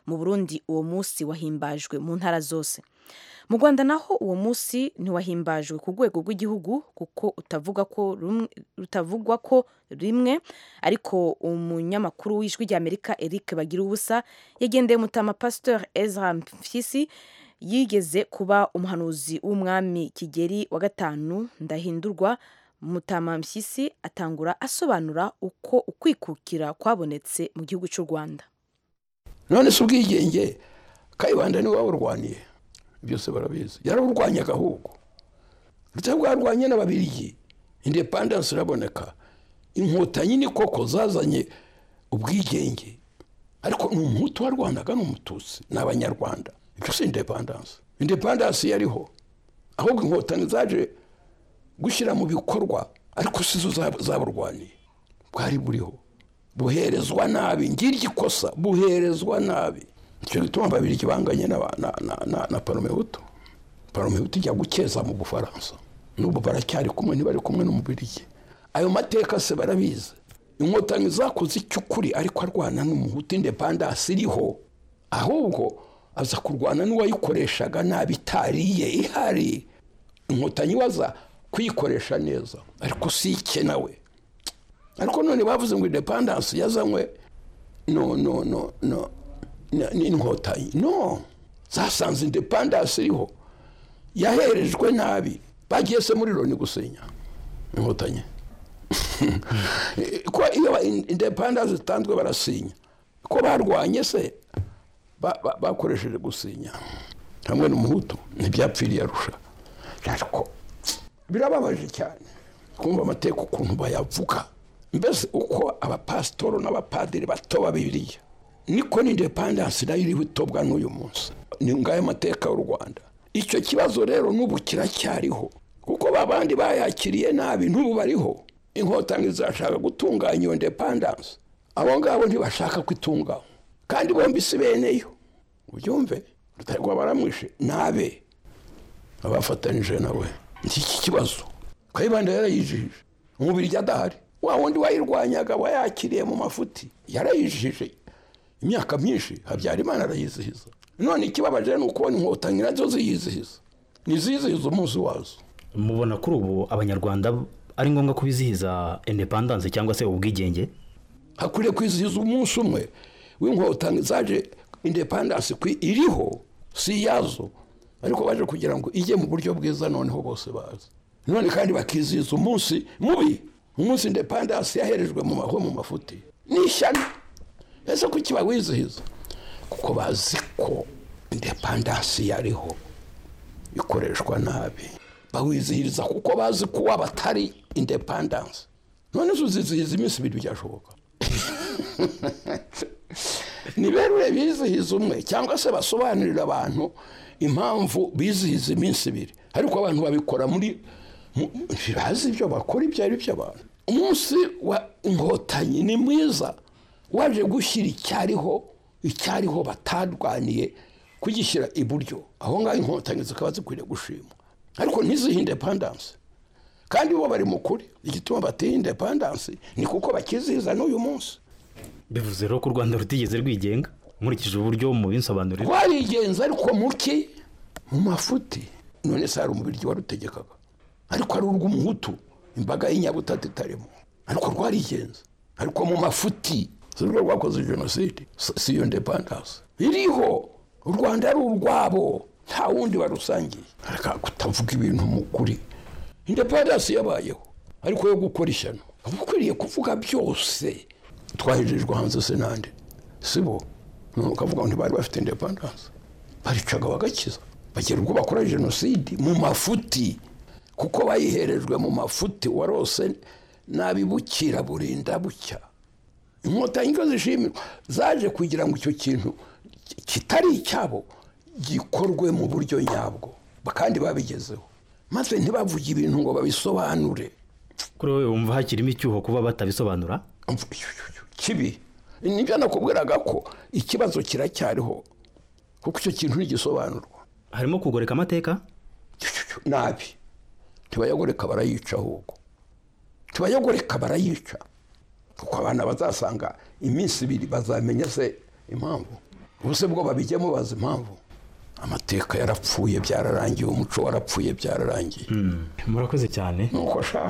mu burundi uwo munsi wahimbajwe mu ntara zose mu rwanda naho uwo munsi ntiwahimbajwe ku rwego rw'igihugu kuko utavuga ko rumwe- rutavugwa ko rimwe ariko umunyamakuru w'ijwi ry'amerika eric bagira ubusa yagendeye umutama pasteur ezra mpyisi yigeze kuba umuhanuzi w'umwami kigeri wa gatanu ndahindurwa mutama mpyisi atangura asobanura uko ukwikukira kwabonetse mu gihugu cy'u rwanda none se ubwigenge kayibanda niwe waburwaniye byose barabizi yaraburwanya agahugu ndetse bwarwanye n'ababirigi indepandansi iraboneka inkotanyi ni koko zazanye ubwigenge ariko ni umuhutu warwanaga ni umututsi ni abanyarwanda ibyo si indepandansi indepandansi yariho ahubwo inkotanyi zaje gushyira mu bikorwa ariko si zo za- zaburwaniye bwari buriho buherezwa nabi ngira igikosa buherezwa nabi icyo gituma babiri kibanganye na, na, na, na, na paromehutu paromehutu ijya gukeza mu bufaransa n'ubu baracyari kumwe ntibari kumwe n'umubirigi ayo mateka se barabizi inkotanyi zakoze icy'ukuri ariko arwana n'umuhutu indepandasi iriho ahubwo aza kurwana n'uwayikoreshaga nabi itariye ihari inkotanyi waza kuyikoresha neza ariko si ikenewe ariko none bavuze ngo indepandansi yazanywe no no no no na- n'inkotanyi no zasanze indepandansi iriho yaherejwe nabi bagiye se muri loni gusenya inkotanyi ko iyo ba- in- indepandansi zitanzwe barasinya ko barwanye se ba- ba- bakoresheje gusinya hamwe n'umuhutu ntibyapfiriye arusha ariko birababaje cyane kumva amateka ukuntu bayavuga mbese uko abapasitoro n'abapadiri batoba bibiliya niko n'indepandansi nayo iriho itobwa n'uyu munsi ni ngayo mateka y'u rwanda icyo kibazo rero n'ubu kiracyariho kuko babandi bayakiriye nabi n'ubu bariho inkotanyi zashaka gutunganya iyo ndepandansi abo ngabo ntibashaka kwitunganya kandi bombi si beneyo ubyumve rutagwa baramwishe nabe abafatanije nawe iki kibazo kayibanda yarayijije umubiri adahari wa wundi wayirwanyaga wayakiriye mu mafuti yarayijije imyaka myinshi habyarimana arayizihiza none ikibabaje ni ukubona inkotanyi nazo ziyizihiza ntizizihiza umunsi wazo mubona kuri ubu abanyarwanda ari ngombwa ko bizihiza indepandanse cyangwa se ubwigenge hakwiriye kwizihiza umunsi umwe w'inkotanyi zaje indepandansi kwi- iriho si iyazo ariko baje kugira ngo ijye mu buryo bwiza noneho bose bazi none kandi bakizihiza umunsi mubi umunsi indepandansi yaherejwe mu maho mu mafuti ni ishyano ese kuki bawizihiza kuko bazi ko indepandansi yariho ikoreshwa nabi bawizihiriza kuko bazi ko batari indepandansi none zo uzizihiza iminsi ibiri byashoboka ni berure bizihiza umwe cyangwa se basobanurira abantu impamvu bizihiza iminsi ibiri ariko abantu babikora muri mu- ntibazi ibyo bakora ibyo ari byo abantu umunsi wa inkotanyi ni mwiza waje gushyira icyariho icyariho batarwaniye kugishyira iburyo aho ngaho inkotanyi zikaba zikwiriye gushimwa ariko ntizihe indepandansi kandi bo bari mu kuri igituma bateye indepandansi ni kuko bakizihiza n'uyu munsi bivuze rero ko u rwanda rutigeze rwigenga nkurikije uburyo mubinsobanurira twarigenza ariko muki mu mafuti none se hari umubiryi warutegekaga ariko ari urw'umuhutu imbaga y'inyabutatu itarimo ariko rwarigenza ariko mu mafuti si rwo rwakoze jenoside si si iyo ndepandanse iriho u rwanda ari urwabo nta wundi barusangiye reka kutavuga ibintu mu kuri indepandanse yabayeho ariko yo gukora ishyano uba ukwiriye kuvuga byose twahejejwe hanze se nande si bo none ukavuga ngo ntibari bafite indepandanse baricaga bagakiza bagera ubwo bakora jenoside mu mafuti kuko bayiherejwe mu mafuti warose nabibukira burinda bucya inkotanyi ko zishimirwa zaje kugira ngo icyo kintu ki- kitari icyabo gikorwe mu buryo nyabwo kandi babigezeho maze ntibavuge ibintu ngo babisobanure kuri wowe wumva hakirimo icyuho kuba batabisobanura kibi nibyo nakubwiraga ko ikibazo kiracyariho kuko icyo kintu ntigisobanurwa harimo kugoreka amateka nabi ntibayagoreka barayica ahubwo ntibayagoreka barayica kuko abana bazasanga iminsi ibiri bazamenya se impamvu ubuse bwo babijyamo bazi impamvu amateka yarapfuye byararangiye umuco warapfuye byararangiye murakoze cyane nuko ashaka